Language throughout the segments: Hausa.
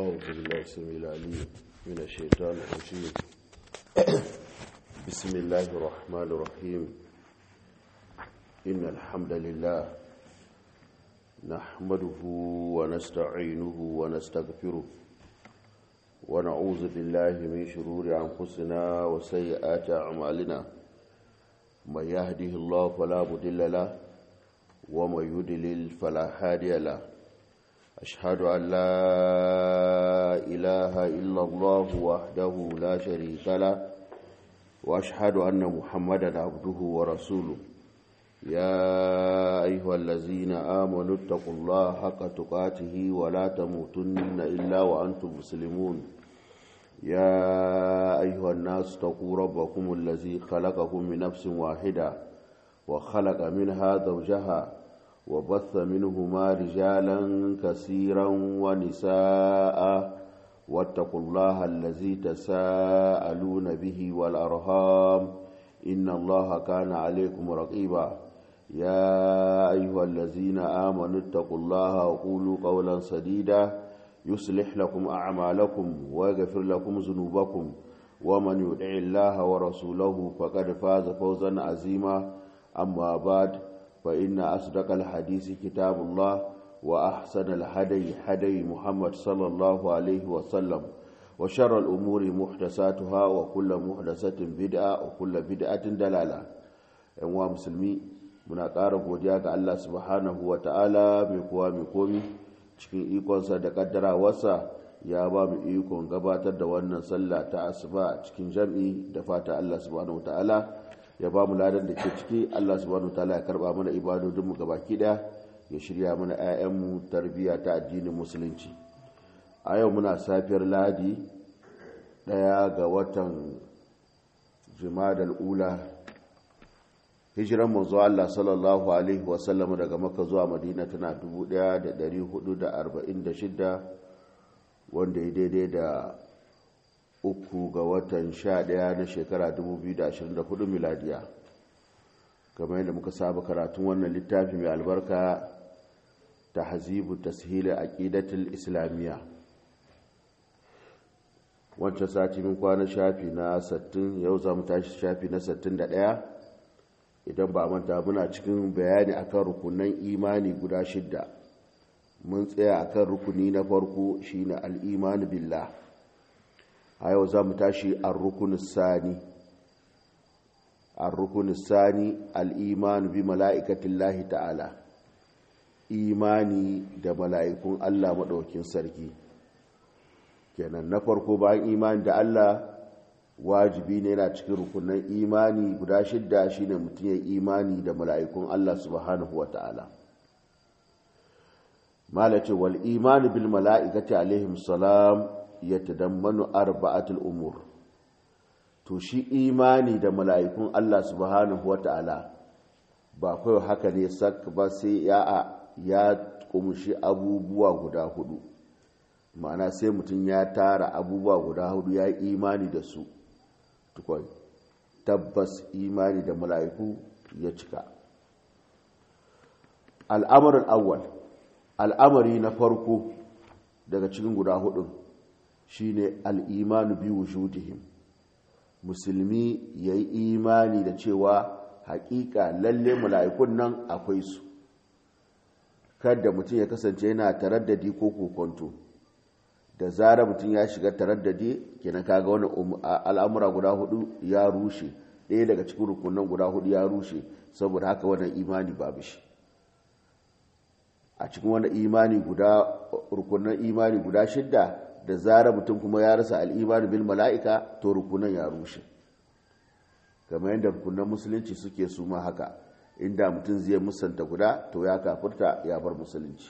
أعوذ بالله السميع العليم من الشيطان الرجيم بسم الله الرحمن الرحيم إن الحمد لله نحمده ونستعينه ونستغفره ونعوذ بالله من شرور أنفسنا وسيئات أعمالنا من يهده الله فلا مضل له ومن يضلل فلا هادي له أشهد أن لا إله إلا الله وحده لا شريك له وأشهد أن محمدا عبده ورسوله يا أيها الذين آمنوا اتقوا الله حق تقاته ولا تموتن إلا وأنتم مسلمون يا أيها الناس اتقوا ربكم الذي خلقكم من نفس واحدة وخلق منها زوجها وبث منهما رجالا كثيرا ونساء واتقوا الله الذي تساءلون به والأرهام إن الله كان عليكم رقيبا يا أيها الذين آمنوا اتقوا الله وقولوا قولا سديدا يصلح لكم أعمالكم ويغفر لكم ذنوبكم ومن يدع الله ورسوله فقد فاز فوزا عظيما أما بعد فإن أصدق الحديث كتاب الله وأحسن الهدي هدي محمد صلى الله عليه وسلم وشر الأمور محدثاتها وكل محدثة بدعة وكل بدعة دلالة أنواع مسلمي muna ƙara godiya ga Allah subhanahu wa ta'ala mai kowa mai komi cikin ikonsa da ƙaddarawarsa ya ba mu ikon gabatar da wannan sallah ta asuba cikin jam'i da fata Allah subhanahu wa ta'ala ya ba mu ladan da ke ciki Allah subhanahu ta'ala ya karba mana ibadodinmu gabaki daya ya shirya mana 'ya'yanmu tarbiyya ta addinin musulunci a yau muna safiyar ladi daya ga watan jimadal ula hijiran manzo Allah sallallahu alaihi wasallam daga makka zuwa madina tana 1446 wanda ya daidai da uku ga watan sha ɗaya na shekara 2024 miladiya kamar yadda muka saba karatun wannan littafi mai albarka ta hazibu tashili aqidatul islamiyya wancan sati min kwana shafi na 60 yau za mu tashi shafi na 61 idan ba manta muna cikin bayani akan rukunan imani guda shidda mun tsaya akan rukuni na farko shine al-iman billah a yau za mu tashi al-rukun sani al-rukun sani al-iman bi mala'ikatillahi ta'ala imani da mala'ikun Allah maɗaukin sarki kenan na farko bayan imani da Allah wajibi ne yana cikin rukunan imani guda shidda shine mutum ya imani da mala'ikun Allah subhanahu wa ta'ala malace wal imani bil mala'ikati alaihim salam ya tadammanu arba'atul umur to shi imani da mala'ikun Allah subhanahu wata'ala ba kawai haka ne sak ba sai ya ya kumshi abubuwa guda hudu ma'ana sai mutum ya tara abubuwa guda hudu ya imani da su tukwai tabbas imani da mala'iku ya cika al'amarin awwal al'amari na farko daga cikin guda hudun shine al'imanu bi wujudihim musulmi ya yi imani da cewa hakika lalle mala'ikun nan akwai su kada mutum ya kasance yana taraddadi ko kokonto da zara mutum ya shiga taraddadi kenan kaga wani al'amura guda hudu ya rushe ɗaya daga cikin rukunan guda hudu ya rushe saboda haka wannan imani babu shi a cikin wani imani guda rukunan imani guda shidda da zara mutum kuma ya rasa al'imani bil mala'ika to rukunan ya rushe kamar yadda rukunan musulunci suke su ma haka inda mutum zai musanta guda to ya kafurta ya bar musulunci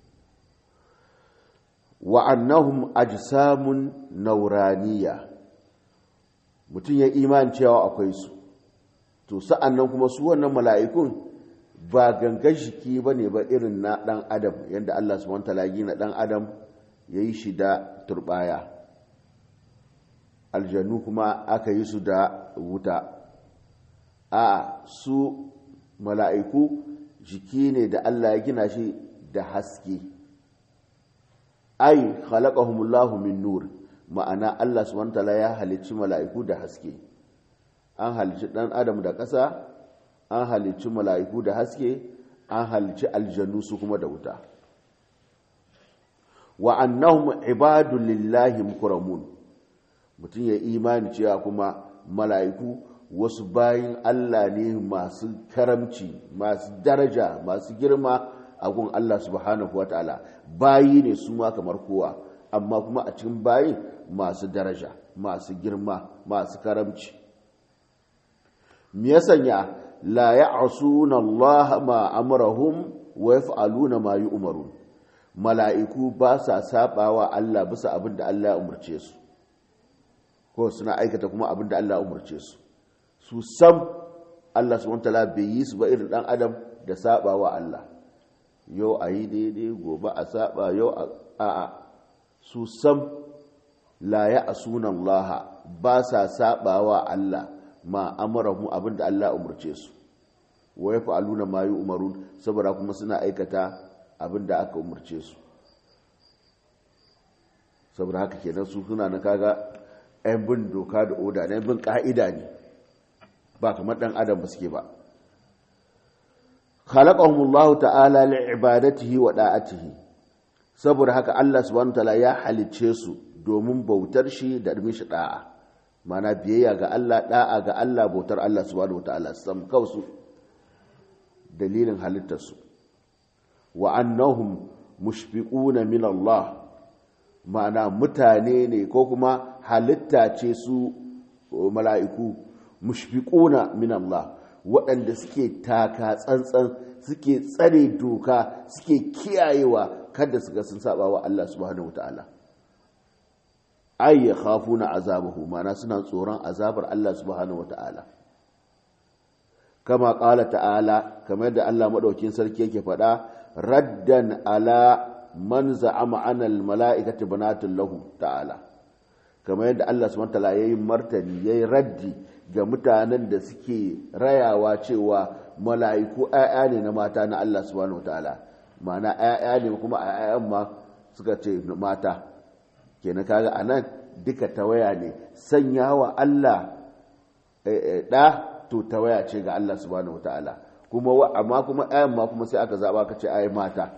wa'annahum ajsamun nauraniya mutum ya iman cewa akwai su to sa'an nan kuma su wannan mala'ikun ba gangan jiki ba ne ba irin na ɗan adam yadda allah subhanahu wa ta'ala na ɗan adam ya yi shi da turbaya aljannu kuma aka yi su da wuta a su mala'iku jiki ne da Allah ya gina shi da haske ai khalaqahumullahu min nur ma'ana Allah subhanahu wataala ya halicci mala'iku da haske an halicci dan adam da ƙasa an halicci mala'iku da haske an halicci aljannu su kuma da wuta wa annahum ibadu lillahi mukramun mutum ya imani cewa kuma mala'iku wasu bayin Allah ne masu karamci masu daraja masu girma a gun Allah subhanahu wa ta'ala bayi ne su ma kamar kowa amma kuma a cikin bayin masu daraja masu girma masu karamci me ya sanya la ya'suna Allah ma amrahum wa yaf'aluna ma yu'marun mala'iku ba sa sabawa Allah bisa abin da Allah ya umarce su ko suna aikata kuma abin da Allah ya umarce su su sam Allah subhanahu wataala bai yi su ba irin dan adam da sabawa Allah yau a yi daidai gobe a saba yau a su sam la ya asunan Allah ba sa sabawa Allah ma amarahu abin da Allah umarce su wa ya fa'aluna ma yi umarun saboda kuma suna aikata abin da aka umarce su saboda haka kenan su suna na kaga 'yan bin doka da oda na bin ka'ida ne ba kamar ɗan adam ba suke ba khalaqahumullahu ta'ala li'ibadatihi wa da'atihi saboda haka Allah subhanahu ta'ala ya halicce su domin bautar shi da mishi da'a mana biyayya ga Allah da'a ga Allah bautar Allah subhanahu ta'ala sam kausu dalilin halittarsu wa annahum mushfiquna min Allah ma'ana mutane ne ko kuma halitta ce su mala'iku mushfiquna min Allah waɗanda suke taka tsantsan suke tsare doka suke kiyayewa kada su ga sun saba wa Allah subhanahu wataala ay yakhafuna azabahu ma'ana suna tsoron azabar Allah subhanahu wataala kama qala ta'ala kamar da Allah madaukin sarki yake faɗa raddan ala man za'ama ana almala'ikati banatun lahu ta'ala kamar yadda Allah subhanahu wataala yayi martani yayi raddi ga mutanen da suke rayawa cewa mala'iku ayya ne na mata na Allah subhanahu wataala ma'ana ayya ne kuma ayyan ma suka ce mata kenan kaga anan duka tawaya ne sanyawa Allah da to tawaya ce ga Allah subhanahu wataala kuma amma kuma ayyan ma kuma sai aka zaba ka ce ayi mata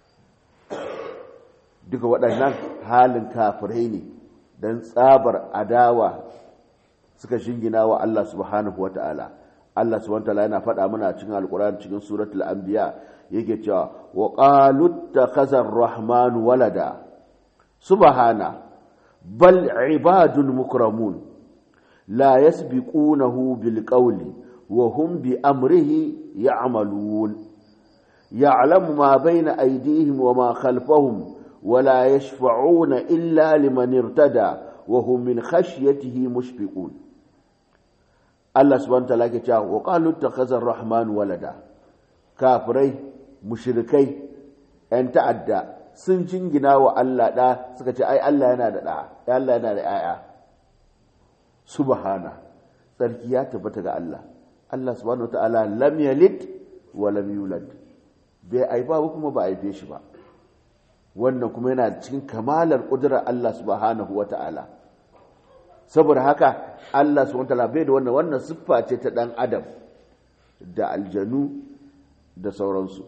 duka waɗannan halin kafirai ne don tsabar adawa suka shingina wa Allah subhanahu wata'ala Allah subhanahu wata'ala yana faɗa mana cikin alƙur'ani cikin suratul anbiya yake cewa wa qalu takhazar rahman walada subhana bal ibadun mukramun la yasbiqunahu bil qawli wa hum bi amrihi ya'malun ya'lamu ma bayna aydihim wa ma khalfahum ولا يشفعون إلا لمن ارتدى وهم من خشيته مشفقون الله سبحانه وتعالى كتاب وقالوا اتخذ الرحمن ولدا كافري مشركي أن تعدى sun jingina wa Allah ɗa suka ce ai Allah yana da ɗa Allah yana da ‘ya'ya subhana tsarki ya tabbata ga Allah Allah subhanahu wa ta'ala lam yalid wa lam yulad bai aifa kuma ba aife shi ba wannan kuma yana cikin kamalar ƙudurar Allah subhanahu wa ta'ala saboda haka Allah subhanahu wa ta'ala bai da wannan wannan siffa ce ta ɗan adam da aljanu da sauransu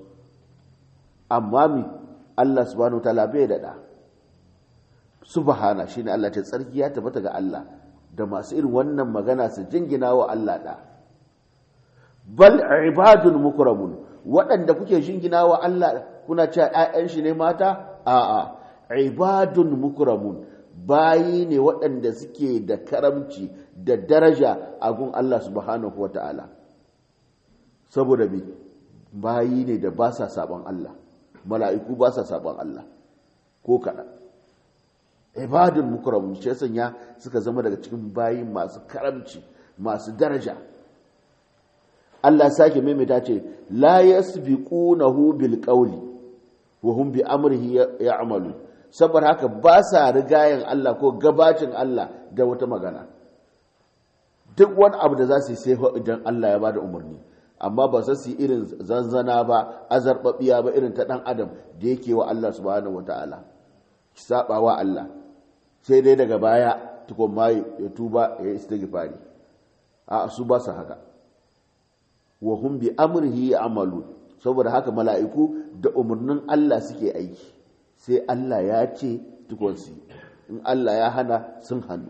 amma mi Allah subhanahu wa ta'ala bai da ɗa subhana shine Allah ce tsarki ya tabbata ga Allah da masu irin wannan magana su jingina wa Allah ɗa bal ibadun mukramun waɗanda kuke jingina wa Allah kuna cewa ‘ya'yan shi ne mata a'a ibadun mukramun bayi ne waɗanda suke da karamci da daraja a gun Allah subhanahu wa ta'ala saboda me bayi ne da ba sa saɓon Allah mala'iku ba sa saɓon Allah ko kaɗan ibadun mukramun shi sanya suka zama daga cikin bayi masu karamci masu daraja Allah sake maimaita ce la yasbiqunahu bil qawli wa hum bi amrihi ya'malu saboda haka ba sa rigayen Allah ko gabacin Allah da wata magana duk wani abu da za su yi sai idan Allah ya bada umarni amma ba su yi irin zanzana ba azarbabiya ba irin ta dan adam da yake wa Allah subhanahu wataala sabawa Allah sai dai daga baya tukun ma ya tuba ya istighfari a su ba su haka wa hum bi amrihi amalu saboda haka mala'iku da umarnin Allah suke aiki sai Allah ya ce tukun su in Allah ya hana sun hannu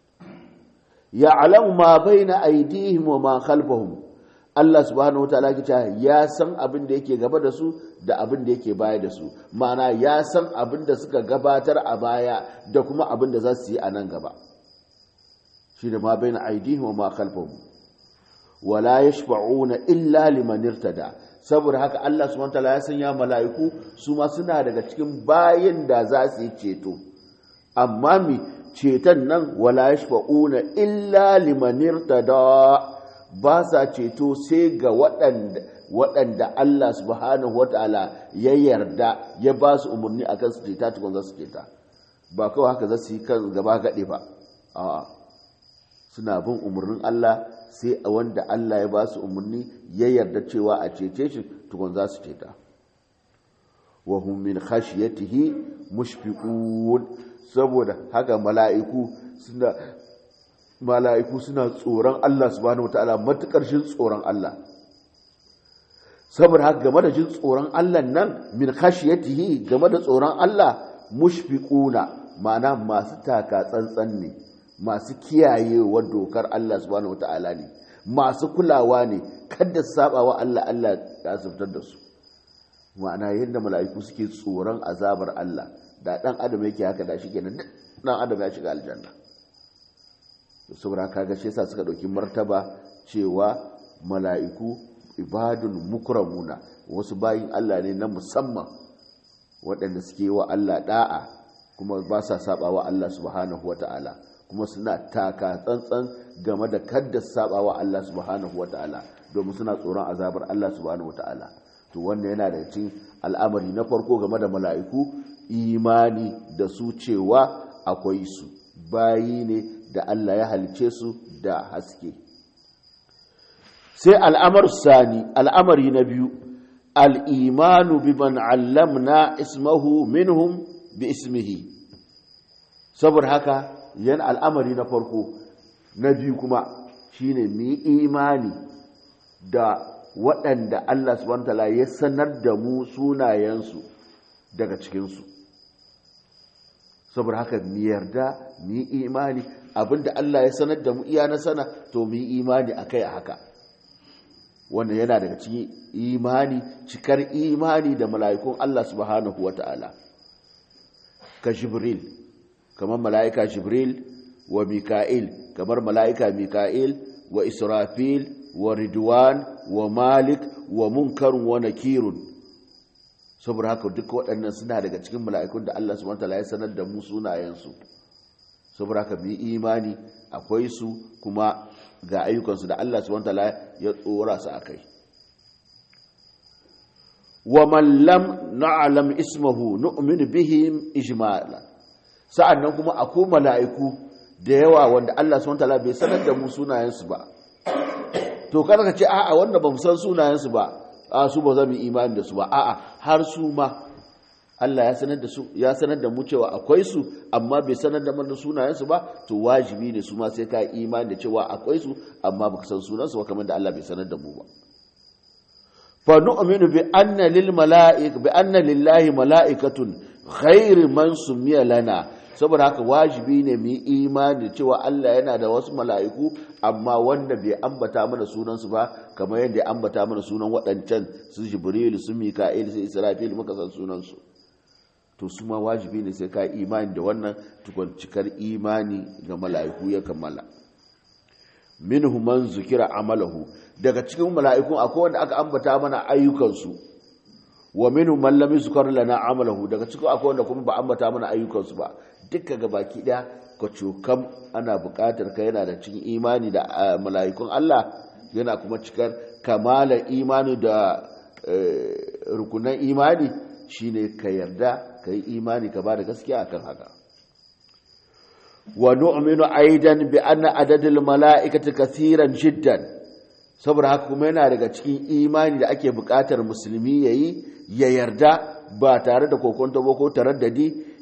ya alam ma baina aydihim wa ma khalfahum Allah subhanahu wataala ke ya san abin da yake gaba da su da abin da yake baya da su ma'ana ya san abin da suka gabatar a baya da kuma abin da za su yi a nan gaba shi da ma baina aydihim wa ma khalfahum wala yashfa'una illa liman irtada saboda haka Allah subhanahu wataala ya sanya mala'iku su ma suna daga cikin bayin da za su yi ceto amma mi ceton nan wala yashfa'una illa liman irtada ba sa ceto sai ga waɗanda waɗanda Allah subhanahu wataala ya yarda ya ba su umarni akan su ceta tukun za su ceta ba kawai haka za su yi kan gaba gaɗe ba a'a suna bin umarnin Allah sai a wanda Allah ya ba su umarni ya yarda cewa a cece shi tukun za su ceta wa hum min khashyatihi mushfiqun saboda haka mala'iku suna mala'iku suna tsoron Allah subhanahu wataala matukar shin tsoron Allah saboda haka game da jin tsoron Allah nan min khashyatihi game da tsoron Allah mushfiquna ma'ana masu taka tsantsan ne masu kiyayewa dokar Allah subhanahu wata'ala ne masu kulawa ne kada saba wa Allah Allah ya zubtar da su ma'ana yadda mala'iku suke tsoron azabar Allah da dan adam yake haka da shi kenan dan adam ya shiga aljanna saboda kaga shi yasa suka dauki martaba cewa mala'iku ibadun mukramuna wasu bayin Allah ne na musamman waɗanda suke wa Allah da'a kuma ba sa saba wa Allah subhanahu wata'ala kuma suna taka tsantsan game da kadda saba wa Allah subhanahu wa ta'ala domin suna tsoron azabar Allah subhanahu wa ta'ala to wannan yana da cikin al'amari na farko game da mala'iku imani da su cewa akwai su bayi ne da Allah ya halice su da haske sai al'amar sani al'amari na biyu al'imanu bi man allamna ismahu minhum bi ismihi saboda haka yan al'amari na farko na biyu kuma shine mu yi imani da waɗanda Allah subhanahu wataala ya sanar da mu sunayensu daga cikinsu saboda haka mu yarda mu yi imani abinda Allah ya sanar da mu iya na sana to mu yi imani akai a haka wannan yana daga cikin imani cikar imani da mala'ikun Allah subhanahu wataala ka jibril kamar mala'ika jibril wa mika'il kamar mala'ika mika'il wa israfil wa ridwan wa malik wa munkarun wa nakirun saboda haka duk waɗannan suna daga cikin mala'ikun da Allah subhanahu wataala ya sanar da mu sunayensu saboda haka bi imani akwai su kuma ga ayyukansu da Allah subhanahu wataala ya tsora su akai wa man lam na'lam ismahu nu'minu bihim ijmala sa'annan kuma akwai mala'iku da yawa wanda Allah subhanahu wataala bai sanar da mu sunayensu ba to kada ka ce a'a wanda ba mu san sunayensu ba a su ba za mu imani da su ba a'a har su ma Allah ya sanar da su ya sanar da mu cewa akwai su amma bai sanar da mana sunayensu ba to wajibi ne su ma sai ka imani da cewa akwai su amma baka san sunansu ba kamar da Allah bai sanar da mu ba fa nu'minu bi anna lil mala'ik bi anna lillahi mala'ikatun ghairu man sumiya lana saboda haka wajibi ne mu yi imani cewa Allah yana da wasu mala'iku amma wanda bai ambata mana sunansu ba kamar yadda ya ambata mana sunan waɗancan su jibril su mika'il su israfil muka san sunansu to su ma wajibi ne sai ka imani da wannan tukun cikar imani ga mala'iku ya kammala minhu man zukira amalahu daga cikin mala'ikun akwai wanda aka ambata mana ayyukansu wa minhu man lam yuzkar lana amalahu daga cikin akwai wanda kuma ba ambata mana ayyukansu ba duka ga baki daya ka cokam ana buƙatar ka yana da cikin imani da mala'ikun Allah yana kuma cikar kamala imani da rukunan imani shine ka yarda ka yi imani ka ba da gaskiya akan haka wa nu'minu aidan bi anna adadul mala'ikati kathiran jiddan saboda haka kuma yana daga cikin imani da ake buƙatar musulmi yayi ya yarda ba tare da kokonto ba ko taraddadi cewa adadin mala'iku yana da yawa kwarai da gaske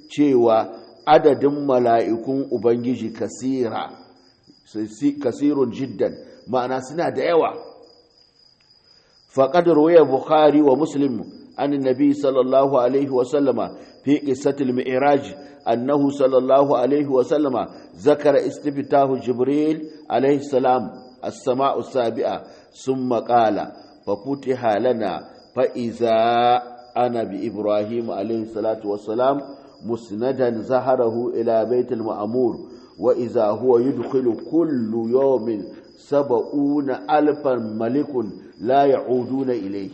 cewa adadin mala'ikun ubangiji kasira kasirun jiddan ma'ana suna da yawa faƙad ruwaya bukhari wa muslim an nabi sallallahu alaihi wasallama fi ƙisatul mi'raj annahu sallallahu alaihi wasallama zakara istiftahu jibril alaihi salam as-sama'u sabi'a summa qala fa futiha lana fa iza ana bi ibrahim alaihi salatu wassalam musnadan zaharahu ila baitul ma'mur وإذا هو يدخل كل يوم سبعون ألفا ملك لا يعودون إليه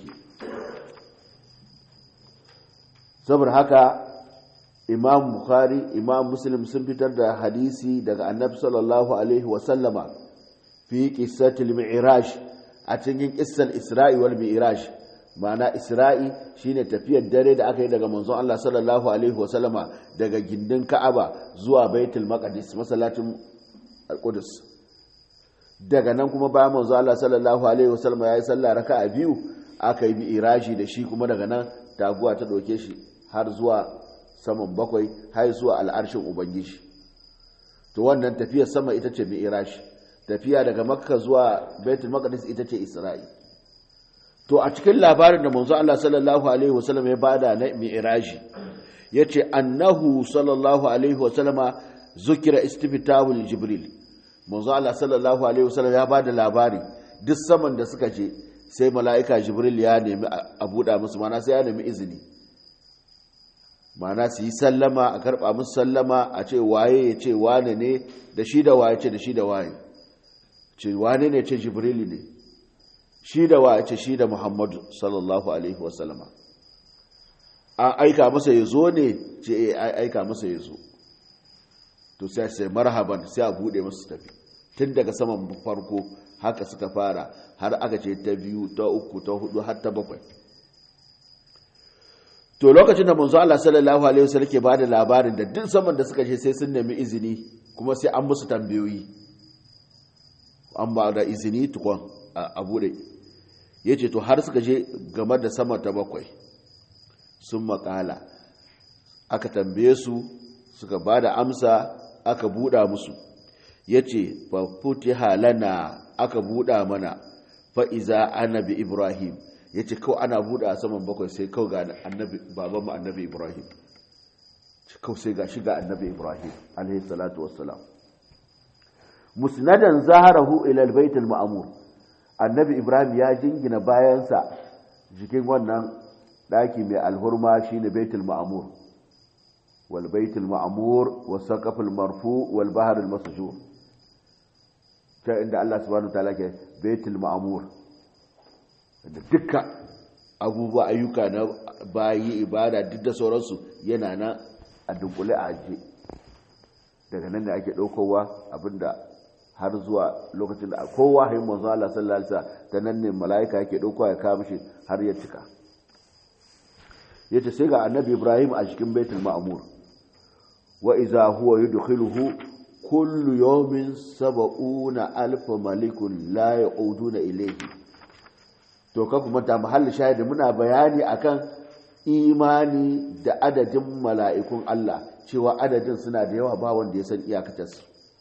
saboda haka imam bukhari imam muslim sun fitar da hadisi daga annabi sallallahu alaihi wasallama fi qissatil mi'raj a cikin qissal isra'i wal mi'raj ma'ana isra'i shine tafiyar dare da aka yi daga manzon Allah sallallahu alaihi wasallama daga gindin ka'aba zuwa baitul maqdis masallacin al-qudus daga nan kuma bayan manzon Allah sallallahu alaihi wasallama yayi sallah raka'a biyu aka yi mi'raji da shi kuma daga nan taguwa ta doke shi har zuwa saman bakwai har zuwa al'arshin ubangiji to wannan tafiyar sama ita ce mi'raji tafiya daga makka zuwa baitul maqdis ita ce isra'i to a cikin labarin da manzo Allah sallallahu alaihi wasallam ya bada na mi'raji yace annahu sallallahu alaihi wasallam zukira istifitahul jibril manzo Allah sallallahu alaihi wasallam ya bada labari duk saman da suka je sai mala'ika jibril ya nemi a buɗa musu mana sai ya nemi izini mana su yi sallama a karɓa musu sallama a ce waye ya ce wane ne da shi da waye ce da shi da waye ce wane ne ce jibril ne shi da wa ce shi da muhammadu sallallahu alaihi wasallama an aika masa ya zo ne ce ya aika masa ya zo to sai sai marhaban sai a bude masu tafi tun daga saman farko haka suka fara har aka ce ta biyu ta uku ta hudu har ta bakwai to lokacin da manzo Allah sallallahu alaihi wasallam ke bada labarin da duk saman da suka je sai sun nemi izini kuma sai an musu tambayoyi an ba da izini tukon a bude ya ce to har suka je game da sama ta bakwai sun makala aka tambaye su suka ba da amsa aka buɗa musu ya ce fafuti halana aka buɗa mana fa'iza annabi ibrahim ya ce kawai ana buɗa a saman bakwai sai kawai ga babanmu annabi ibrahim kawai sai ga shiga annabi ibrahim alaihi salatu wassalam musnadan zaharahu ila albayt alma'mur annabi ibrahim ya jingina bayansa jikin wannan daki mai alhurma shine baitul ma'mur wal baitul ma'mur was saqaf al marfu wal bahr al masjur ta inda Allah subhanahu wa ta'ala ke baitul ma'mur da dukkan abubuwa ayyuka na bayi ibada duk da sauransu yana na a dunkule a ajiye daga nan da ake ɗaukowa abinda har zuwa lokacin da kowa hain manzo Allah sallallahu alaihi wasallam ta nan ne malaika yake ɗaukowa ya kawo mishi har ya cika yace sai ga annabi Ibrahim a cikin baitul ma'mur wa idza huwa yudkhiluhu kullu yawmin sab'una alf malikun la ya'uduna ilayhi to ka kuma ta mahalli shahidi muna bayani akan imani da adadin mala'ikun Allah cewa adadin suna da yawa ba wanda ya san iyakatarsu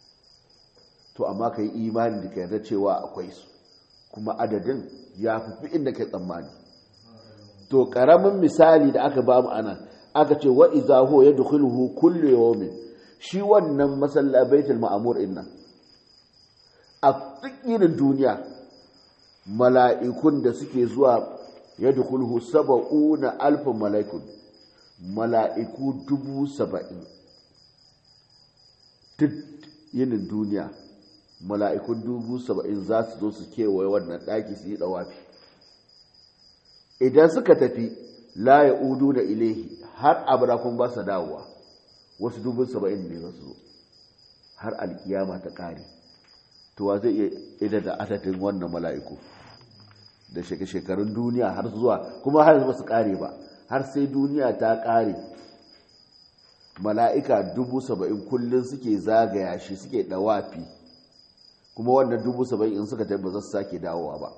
to amma ka yi imani da ka yarda cewa akwai su kuma adadin ya fi inda ka tsammani to ƙaramin misali da aka ba mu anan aka ce wa iza huwa yadkhuluhu kullu yawmin shi wannan masalla baitul ma'mur inna a duk duniya mala'ikun da suke zuwa yadkhuluhu sab'una alf mala'ikun mala'iku dubu saba'in duk yinin duniya mala'ikun dubu saba'in za su zo su kewaye wannan ɗaki su yi ɗawafi idan suka tafi la ya udu da ilahi har abirakun ba su dawowa wasu dubu saba'in ne za su zo har alkiyama ta ƙare to wa zai iya ida da adadin wannan mala'iku da shekarun duniya har zuwa kuma har ba su ƙare ba har sai duniya ta ƙare mala'ika dubu saba'in kullum suke zagaya shi suke ɗawafi kuma wannan dubu saba'in in suka tafi ba za su sake dawowa ba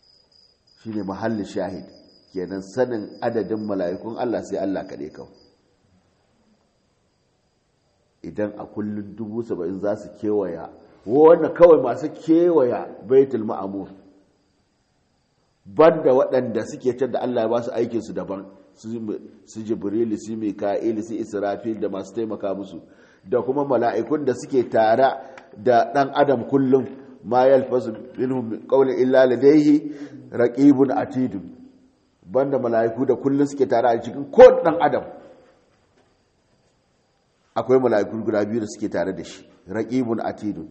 shi ne mahallin shahid kenan sanin adadin mala'ikun Allah sai Allah kaɗe kawo idan a kullum dubu saba'in za su kewaya wanda kawai masu kewaya baitul ma'amur banda waɗanda suke can da Allah ya ba su aikinsu daban su jibrilu su mika'il su israfil da masu taimaka musu da kuma mala'ikun da suke tare da ɗan adam kullum ma yalfasu minhum qawlin illa ladayhi raqibun atidun banda mala'iku da kullum suke tare a cikin ko ɗan adam akwai mala'iku guda biyu da suke tare da shi raqibun atidun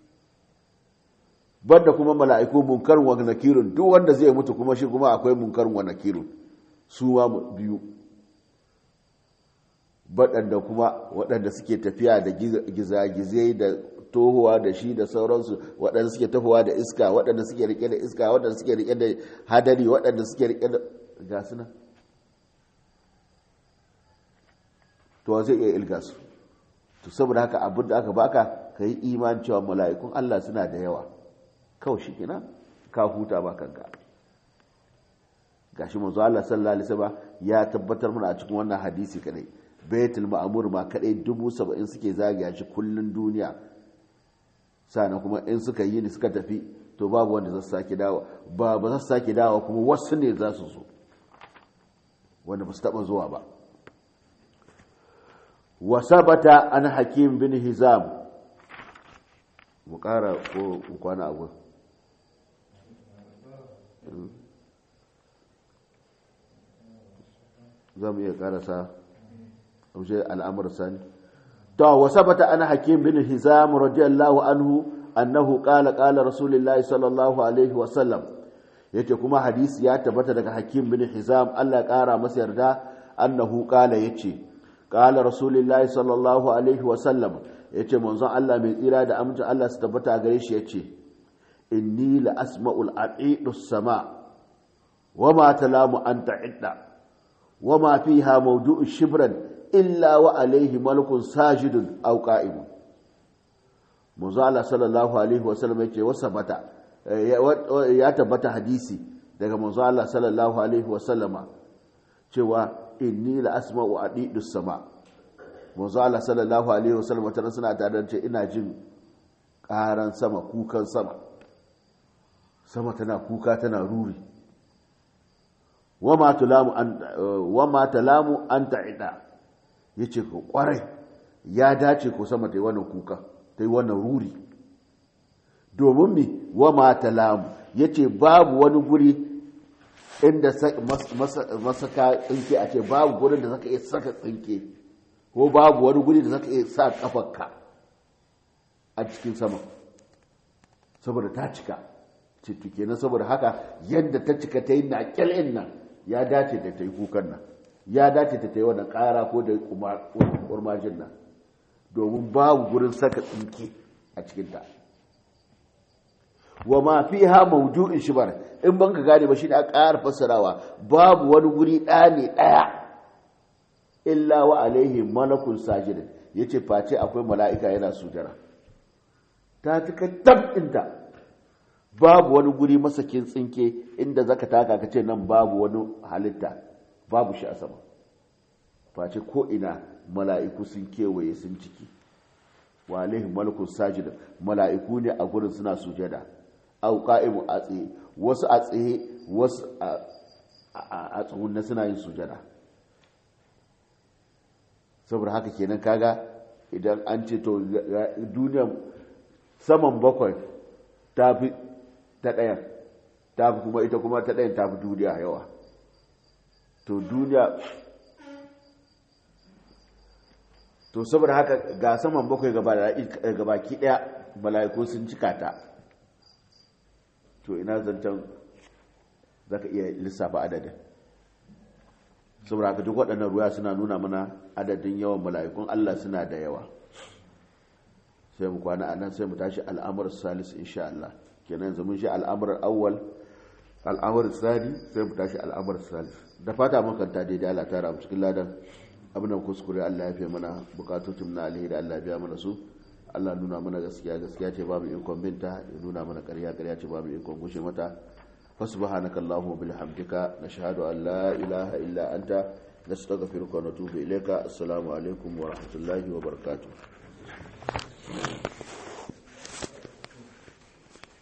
banda kuma mala'iku munkarun wa nakirun duk wanda zai mutu kuma shi kuma akwai munkarun wa nakirun su ma biyu waɗanda kuma waɗanda suke tafiya da gizagizai da tohuwa da shi da sauransu waɗanda suke tahowa da iska waɗanda suke rike da iska waɗanda suke rike da hadari waɗanda suke rike da gasu nan to zai iya ilga su to saboda haka abin da aka baka ka yi iman cewa mala'ikun Allah suna da yawa kawai shi kenan ka huta ba kanka gashi manzo Allah sallallahu alaihi wasallam ya tabbatar mana a cikin wannan hadisi kadai baitul ma'mur ma kadai dubu saba'in suke zagaya shi kullun duniya sannan kuma in suka yi ni suka tafi to babu wanda za su sake dawo ba ba za su sake dawo kuma wasu ne za su zo wanda ba su taba zuwa ba wa sabata an hakim bin hizam mu kara ko kwana abu za mu iya karasa wajen al'amur sani to wa sabata ana hakim bin hizam radiyallahu anhu annahu qala qala rasulullahi sallallahu alaihi wa sallam yace kuma hadisi ya tabbata daga hakim bin hizam Allah ya kara masa yarda annahu qala yace qala rasulullahi sallallahu alaihi wa sallam yace manzon Allah mai tsira da amincin Allah su tabbata gare shi yace inni la asma'ul aqidus sama wama talamu anta idda wama fiha mawdu'u shibran illa wa alaihi malakun sajidun aw qa'imun manzo Allah sallallahu alaihi wasallam yake wasabata ya tabbata hadisi daga manzo Allah sallallahu alaihi wasallama cewa inni la asma'u adidus sama manzo Allah sallallahu alaihi wasallam tana suna tare da ce ina jin karan sama kukan sama sama tana kuka tana ruri wama talamu an wama talamu an ta'ida yace ko kwarai ya dace ko sama ta yi wannan kuka ta yi wannan ruri domin mi wama talamu yace babu wani guri inda masaka tsinke a ce babu gurin da zaka iya saka tsinke ko babu wani guri da zaka iya sa kafarka a cikin sama saboda ta cika cikin kenan saboda haka yadda ta cika ta yi na kyalin nan ya dace da ta yi kukan nan ya dace da ta yi wannan kara ko da kurmajin nan domin babu gurin saka tsinke a cikinta wa ma fi ha maudu'in shibar in banka gane ba shi da ƙara fassarawa babu wani guri ɗaya ne ɗaya illa wa alaihi malakun sajidin ya ce face akwai mala'ika yana sujara ta cika ɗinta babu wani guri masakin tsinke inda zaka taka ka ce nan babu wani halitta babu shi a sama face ko ina mala'iku sun kewaye sun ciki wa alaihi malakun sajidin mala'iku ne a gurin suna sujada au qa'imu a tsaye wasu a tsaye wasu a tsugunna suna yin sujada saboda haka kenan kaga idan an ce to duniya saman bakwai ta fi ta ɗayan ta fi kuma ita kuma ta ɗayan ta fi duniya yawa to duniya to saboda haka ga saman bakwai gabaki ɗaya mala'iku sun cika ta to ina zancen za ka iya lissafa adadin saboda haka duk waɗannan ruwa suna nuna mana adadin yawan mala'ikun Allah suna da yawa sai mu kwana a nan sai mu tashi al'amur salis insha Allah kenan yanzu mun shi al'amur awwal al'amur sani sai mu tashi al'amur salis da fata mun kanta daidai Allah tara mu cikin ladan abin da kuskure Allah ya fi mana bukatocin na alheri da Allah ya biya mana su Allah nuna mana gaskiya gaskiya ce babu ikon binta ya nuna mana ƙarya ƙarya ce babu ikon gushe mata fa subhanaka allahumma bihamdika nashhadu an la ilaha illa anta nastaghfiruka wa natubu ilayka assalamu alaikum wa rahmatullahi wa barakatuh